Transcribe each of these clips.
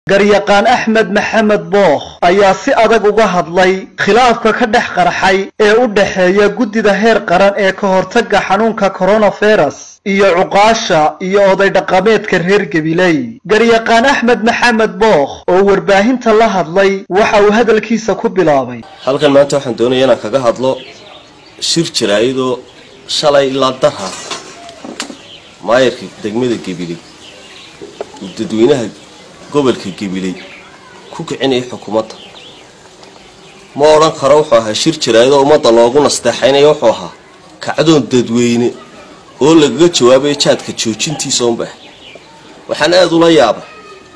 garyaqaan axmed maxamed bookh ayaa si adag uga hadlay khilaafka ka dhex qarxay ee u dhexeeya guddida heer qaran ee ka hortagga xanuunka coronavirus iyo cuqaasha iyo oday dhaqameedka reer gabiley garyaqaan axmed maxamed bookh oo warbaahinta la hadlay waxa uu hadalkiisa ku bilaabay halkan maanta waxaan doonaya inaan kaga hadlo shir jaraayadoo shalay ilaa darha maayarka degmada gabiley uu dadweynaha gobolka gabiley ku kicinaya xukuumadda ma odhan karo wuxuu ahaa shir jaraayadoo ummadda loogu nasteexaynaya wuxuu ahaa kacdoon dadweyne oo lagaga jawaabaya jaadka joojintiisa unba ah waxaan aada ula yaabay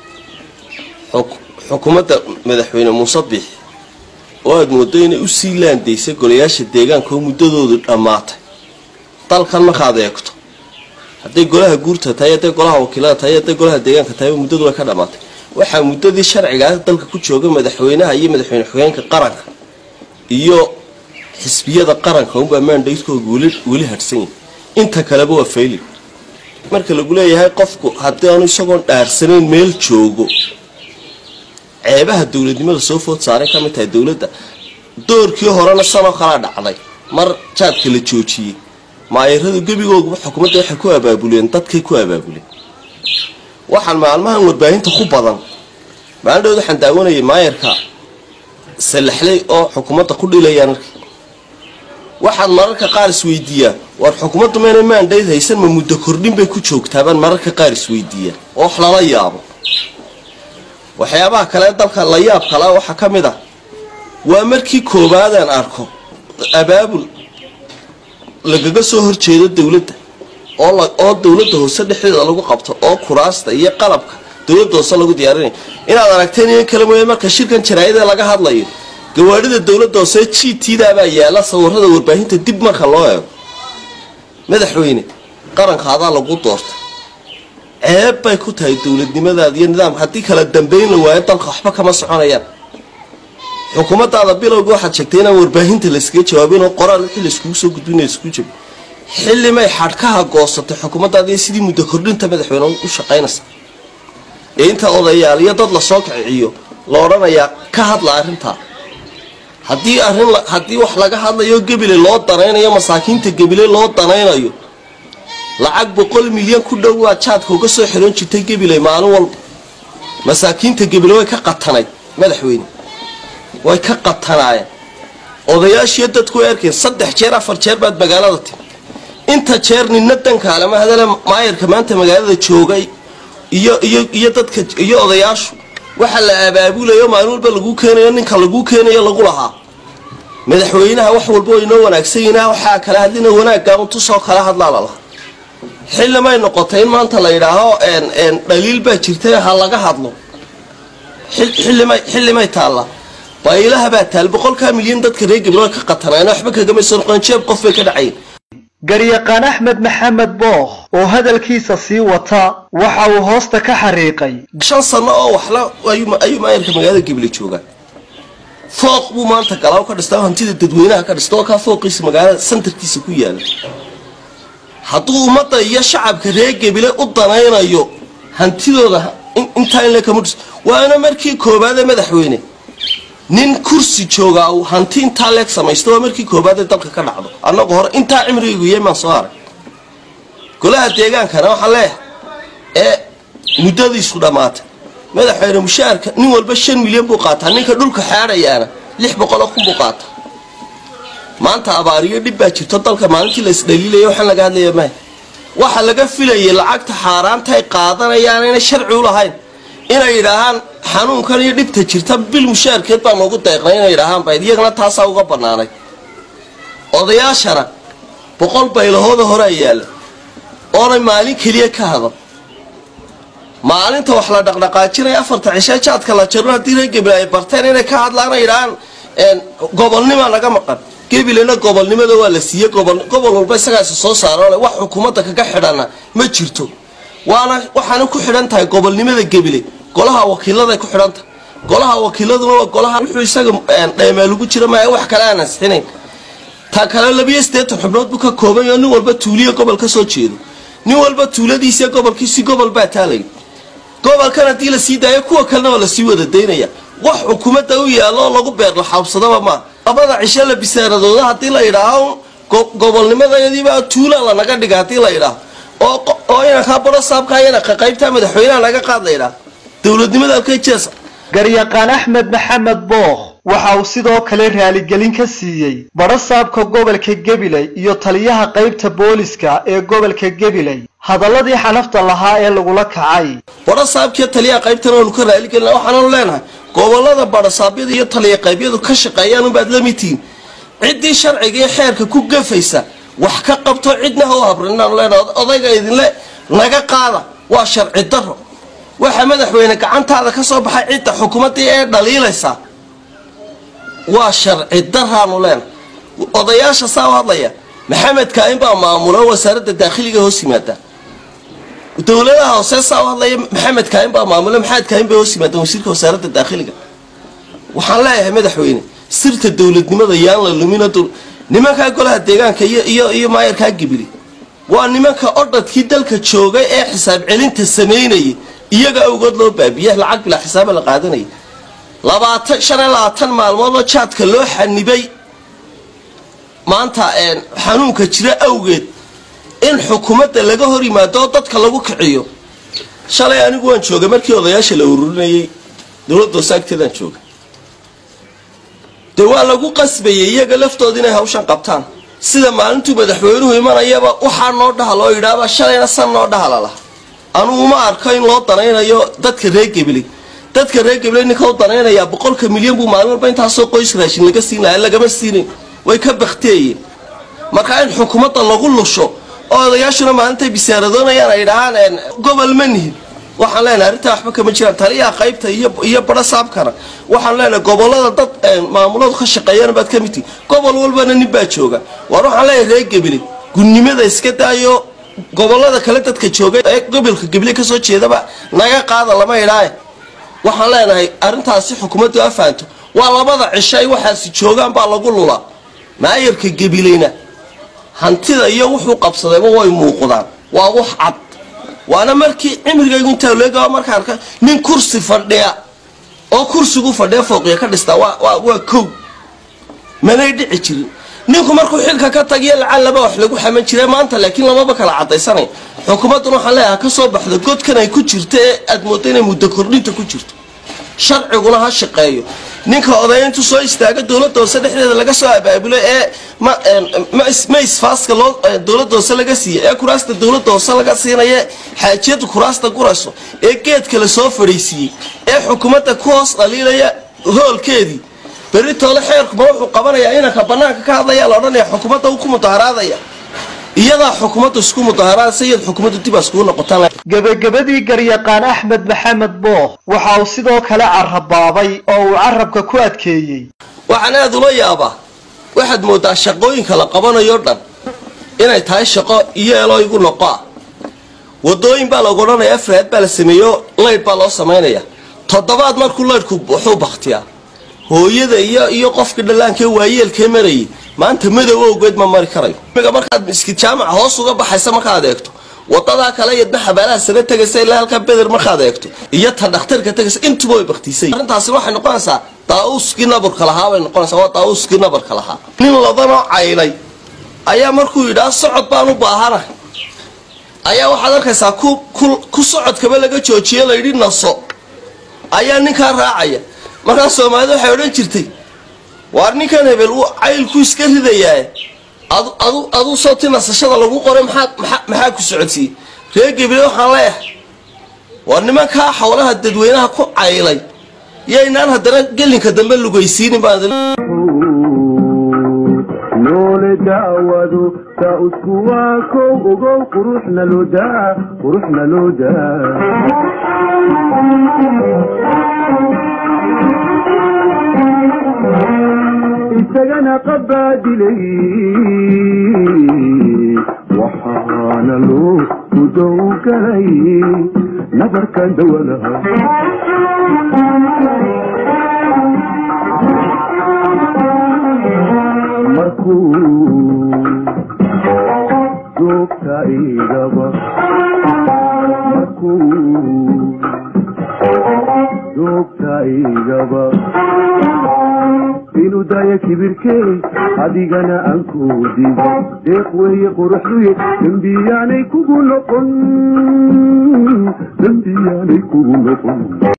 xukuumadda madaxweyne muuse biixi oo aada moodo inay usii laandaysay golayaasha deegaanka oo muddadoodu dhammaatay dalkan markaad eegto hadday golaha guurta tahay hadday golaha wakiilada tahay hadday golaha deegaanka tahay muddadu way ka dhammaatay waxaa muddadii sharcigaa dalka ku jooga madaxweynaha iyo madaxweyne xogeenka qaranka iyo xisbiyada qaranka unbaa maandhaydkooga weli hadhsan yahay inta kaleba waa fayli marka lagu leeyahay qofku haddii aanu isagoon dhaarsanayn meel joogo ceebaha dowladnimada soo food saaray ka mid tahay dowladda doorkii horena sanoo kalaa dhacday mar jaadka la joojiyey maayaradu gebigooguba xukuumadda waxay ku abaabuleen dadkay ku abaabuleen waxaan maalmahan warbaahinta ku badan maalindhood waxaan daawanayay maayarka salaxley oo xukuumadda ku dhilayaan arkay waxaad mararka qaar isweydiiyaan war xukuumaddu mayna maandhayd haysan ma muddo kordhin bay ku joogtaabaan mararka qaar isweydiiyaan oo wax lala yaabo waxyaabaha kale dalka la yaab kala waxaa ka mid ah waa markii koowaadaan arko abaabul lagaga soo horjeedo dowladda oo dowladda hoose dhexdeeda lagu qabto oo kuraasta iyo qalabka dowladda hoose lagu diyaarinaya inaad aragteen in kale mooya marka shirkan jaraayada laga hadlayo gawaadhida dowladda hoose g t daabaa yaala sawirada warbaahinta dib marka loo eego madaxweyne qaranka adaa lagu doorta ceeb bay ku tahay dowladnimadaada iyo nidaamka haddii kala dambeyn la waayo dalka waxba kama soconayaan xukuumadaada bilowga waxaad sheegtay inaan warbaahinta layskaga jawaabin oo qoraal wixii layskugu soo gudbin layskugu jabi xillimay xadhkaha goosatay xukuumaddaada iyo sidii muddo kordhinta madaxweyne u shaqaynaysa ee inta odayaal iyo dad lasoo kiciciyo la odhanayaa ka hadla arrintaa haddii arrin haddii wax laga hadlayo gebile loo danaynayo masaakiinta gebile loo danaynayo lacag boqol milyan ku dhow waa jaadka uga soo xiroon jirtay gebile maalin walba masaakiinta gebile way ka qatanayd madaxweyne way ka qatanaayeen odayaashiyo dadku way arkeen saddex jeer afar jeer baad magaalada timi inta jeer nina dankaalama hadale maayarka maanta magaalada joogay iyo iyo iyo dadka iyo odayaashu waxa la abaabulayo maalin walba laguu keenayo ninka laguu keenayo lagu lahaa madaxweynaha wax walba way inoo wanaagsan yihin waxaa kala hadlina wanaaggaa untusoo kala hadlaa lalaha xillimay noqotay in maanta la yidhaaho dhaliil baa jirtay ha laga hadlo xillimay xillimay taalla baylaha baa taal boqolkaa milyan dadka reer gabiloo ka qatanaan waxba kagamayso noqon jeeb qof bay ka dhacayn garyaqaan axmed maxamed bookh oo hadalkiisa sii wata waxa uu hoosta ka xariiqay shan sano oo waxla ayuu maayarka magaalada gabile joogaa fooq buu maanta galaaw ka dhista hantida dadweynaha ka dhista oo kaa fooqiisa magaalada santarkiisa ku yaala hadduu ummadda iyo shacabka reer gabile u danaynayo hantidooda intaa in lekama dhis waana markii koowaade madaxweyne nin kursi joogaa uu hanti intaa leeg samaysta waa markii koowaad ee dalka ka dhacdo annagu hore intaa cimrigaygu yemaan soo arag golaha deegaankana waxaa leeyahay ee muddadiisu dhammaatay madaxweyne mushaarka nin walba shan milyan buu qaataa ninka dhulka xaadhayaana lix boqoloo kun buu qaataa maanta abaariyo dhib baa jirto dalka maalintii la isdhaliilaya waxaan laga hadlaya maya waxa laga filayay lacagta xaaraanta ay qaadanayaan inay sharci u lahayn inay yidhaahaan xanuunkan iyo dhibta jirta bil mushaarkeed baa noogu deeqnay inay yidhaahaan bayd iyagana taasaa uga bannaanay odayaashana boqol baylahooda horea yaalla oonay maalin keliya ka hadan maalinta wax la dhaqdhaqaajinaya afarta cishe jaadka la jaro haddii reer gebile ay barteen inay ka hadlaan ay yidhaahaan gobolnima naga maqan gebilena gobolnimada waa la siiyey gobol walba isagaasi soo saarole wax xukuumadda kaga xidhana ma jirto waana waxaana ku xidhan tahay gobolnimada gebile golaha wakiiladay ku xidhan tahay golaha wakiiladuna waa golaha wuxuu isaga dheemaa lagu jira maya wax kale aan ansixinayn ta kale labiyo siddeetan xubnood buu ka kooban yaho nin walba tuuliya gobol ka soo jeedo nin walba tuuladiisa gobolkiisi gobol baa taalay gobolkan haddii la sii daayo kuwa kalena waa lasii wada daynaya wax xukuumadda u yaallo oo lagu beerlaxaabsadaba maa labada cisho la bisaaradooda haddii la yidhaaho gobolnimadayadiibaa tuula lanaga dhiga haddii la yidhaaho oo inankaa baro saabka inanka qaybtaa madaxweynaha naga qaad la yidhaah dowladnimada halkay jeesa garyaqaan axmed maxamed bookh waxa uu sidoo kale raaligelin ka siiyey badhasaabka gobolka gabiley iyo taliyaha qaybta booliska ee gobolka gabiley hadalladii xanafta lahaa ee lagula kacay badhasaabkiyo taliyaha qaybtana waanu ka raaligelina waxaananu leenahay gobolada badhasaabyada iyo taliya qaybyadu ka shaqeeyaan unbaad la midtihiin ciddii sharciga iyo xeerka ku gafaysa wax ka qabto cidna ha u habrin inaanu leenahay odayga idinle naga qaada waa sharci daro waxa madaxweyne gacantaada ka soo baxay cidda xukuumaddii ee dhaliilaysa waa sharci daraanu leenahay odayaasha saa u hadlaya maxamed kaain baa maamula wasaaradda daakhiliga hoos yimaada dowladaha hoose saa u hadlaya maxamed kaain baa maamula maxamed kaain bay hoos yimaadaan wasiirka wasaaradda daakhiliga waxaan leeyahay madaxweyne sirta dowladnimada yaan la lumina nimankaa golaha deegaanka iyo iyo iyo maayarkaa gibili waa nimanka odhadkii dalka joogay ee xisaab celinta samaynayay iyaga awgood loo baabiya lacag bilaa xisaaba la qaadanaya labaatan shan iyo labaatan maalmoodoo jaadka loo xanibay maanta xanuunka jira awgeed in xukuumadda laga hor yimaado oo dadka lagu kiciyo shalay anigu waan joogay markii odayaasha la ururinayay dowladda hoose agteedaan jooga dee waa lagu qasbayay iyaga laftooda inay hawshan qabtaan sida maalintuu madaxweynuhu imanayaba waxaa noo dhaha loo yidhaaba shalayna san noo dhahala laha anugu ma arko in loo danaynayo dadka reer gabiley dadka reer gabiley ninka u danaynayaa boqolka milyan buu maalin walba intaasoo qoys raashin laga siin lahaa lagama siinayn way ka bakteeyeen marka in xukuumadda lagu lusho oo odayaashuna maalintay bisaaradoonayaan ay dhahaan gobol ma nihin waxaan leenahay arrintaa waxba kama jiraan taliyaha qaybta iyo badho saabkana waxaan leenahay gobolada dad maamuladu ka shaqeeyaan baad ka mid tihi gobol walbana nin baa jooga waar waxaan leenahay reer gabiley gunnimada iska daayo gobolada kale dadka jooga ee gobolka gabiley kasoo jeedaba naga qaada lama idhaaye waxaan leenahay arrintaasi xukuumaddu a fahanto waa labada cisho ay waxaasi joogaan baa lagu lulaa maayarka gabileyna hantida iyo wuxuu qabsadayba way muuqdaan waa wax cad waana markii cimrigaygu intaa leega markaa arka nin kursi fadhiya oo kursigu fadhiya fooqiya ka dhistaa waa kow manay dhici jirin ninku markuu xilka ka tagiyo lacal laba wax lagu xaman jira maanta laakiin lamaba kala cadaysanay xukuumadduna waxaan leeyahay ka soo baxda godkan ay ku jirto ee aad moodda inay muddo kordhinta ku jirto sharciguna ha shaqeeyo ninka odaya intuu soo istaaga dowladda hoose dhexdeeda laga soo abaabulo ee ma isfaaska loo dowladda hoose laga siiya ee kuraasta dowladda hoose laga siinaya xaajiyadu kuraasta gurayso ee geedka la soo fadhiisiiyey ee xukuumadda ku hoos dhaliilaya hoolkeedii berri toole xeerkuma wuxuu qabanayaa inanka banaanka ka hadlaya la odhanaya xukuumadda uu ku mudaharaadaya iyadaa xukuumaddu isku mudaharaadaysa iyad xukuumaddu dib aa iskugu noqotaan gebagabadii garyaqaan axmed maxamed bookh waxa uu sidoo kale carabaabay oo uu carabka ku adkeeyey waxaan aad ula yaabaa waxaad moodaa shaqooyinka la qabanayo dhan inay tahay shaqo iyeeloo igu noqoa wadooyin baa lagu odhanaya afraad baa la sameeyo laydh baa loo samaynaya toddobaad markuu laydhku wuxuu baktiyaa hooyada iyo iyo qofkii dhallaankee waayeelkee marayay maanta madow awgeed ma mari karayo imiga markaad miskid jaamaca hoos uga baxaysa markaad eegto wadadaa kale iyadna xabaalaha sare tegaysa ilaa halkaa beder markaad eegto iyo ta dhakhtarka tegaysa intuba way baktiisay arrintaasi waxay noqonaysaa daauuskii nabarka lahaa bay noqonaysaa waa daauuskii nabarka lahaa nin ladanoo caylay ayaa markuu yidhaha socod baan u baahana ayaa waxaad arkaysaa ku ku socodkaba laga joojiye layidhi naso ayaa ninkaa raacaya markaa soomaalida waxay odhan jirtay waar ninkan hebel uu caylku iska ridayaa aduu soo ti nasashada lagu qoray maxaa ku socodsiiyey reer gabriel waxaan leeyahay waar nimankaa xawlaha dadweynaha ku caylay yaynaan haddana gelinka dambe lugaysiinin baan noole daawado taa usku waa kow ogow quruxna loo daa quruxna loo daa isagana qabaadilay waxaana loo gudow galay nabarkan dawadaha markuu joogta igaba markuu ubadkaygaba inuu daya kibirkee adigana aan ku dibo deeq weeye quruxduye dembiyaanay kugu noqon dembiyaanay kugu noqon